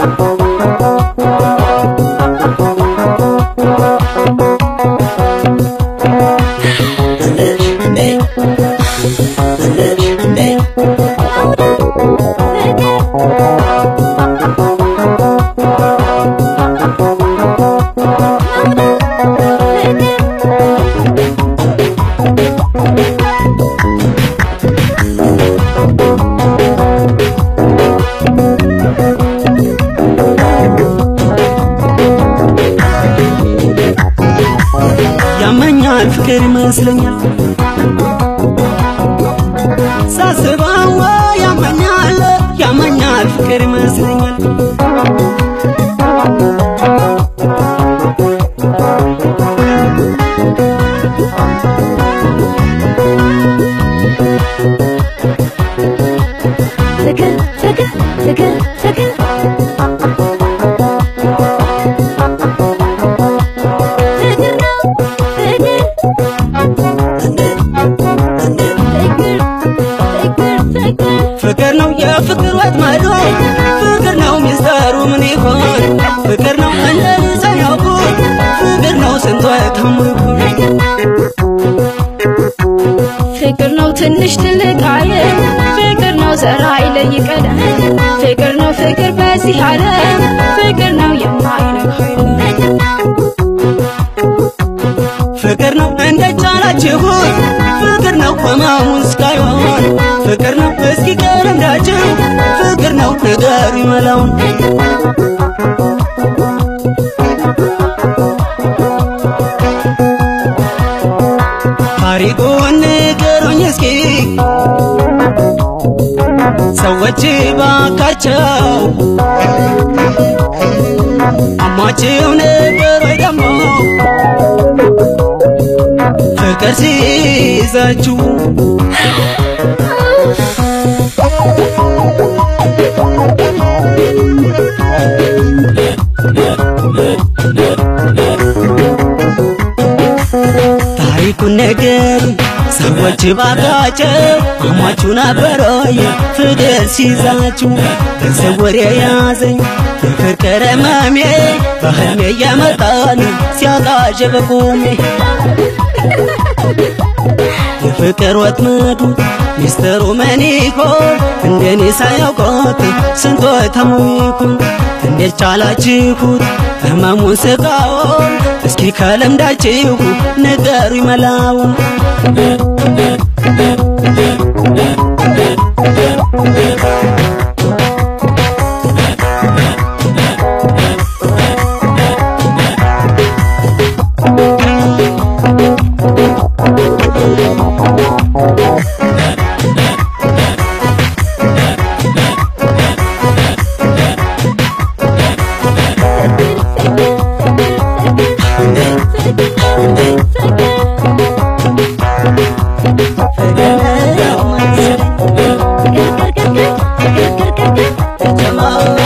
ያመኛል ፍቅር ይመስለኛል ሳስበው ያመኛል ያመኛል ፍቅር ይመስለኛል ፍቅር ፍቅር ፍቅር ፍቅር ፍቅር ነው ፍቅር ፍቅር ፍቅር ፍቅር ፍቅር ነው የፍቅር ወጥመዱ ፍቅር ነው ሚስጥሩ ምን ይሆን ፍቅር ነው እንደዚህ ሳያውቁት ፍቅር ነው ስንቶ የታመቁት ፍቅር ነው ትንሽ ትልቅ አለ ፍቅር ነው ዘራ አይለይ ቀለም ፍቅር ነው ፍቅር በዚህ ዓለም ፍቅር ነው የማይነካ ፍቅር ነው እንደ ጫላችሁት ፍቅር ነው ህመሙን እስካይሆን ፍቅር ነው እስኪ ቀለንዳችሁ ፍቅር ነው ነገር ይመላውን ታሪኩን ንገሩኝ እስኪ ሰዎች ባካቸው አሟችሁ ነበር ወይ ደግሞ ፍቅር ሲይዛችሁ ታሪኩን ነገር ሰዎች ባካቸው አሟችሁ ነበር ወይ ፍቅር ሲይዛችሁ ገንዘብ ወሬ ያዘኝ የፍቅር ህመሜ በህልሜ እየመጣን ሲያቃዥ በቁሜ የፍቅር ወጥመዱ ሚስጥሩ ምን ይሆን እንደኔ ሳያውቁት ስንቶ ተሙይኩን እንዴት ቻላችሁት ህመሙን ስቃውን እስኪ ከልምዳችሁ ንገሩ ይመላውን ፍቅር ነው መሰለኝ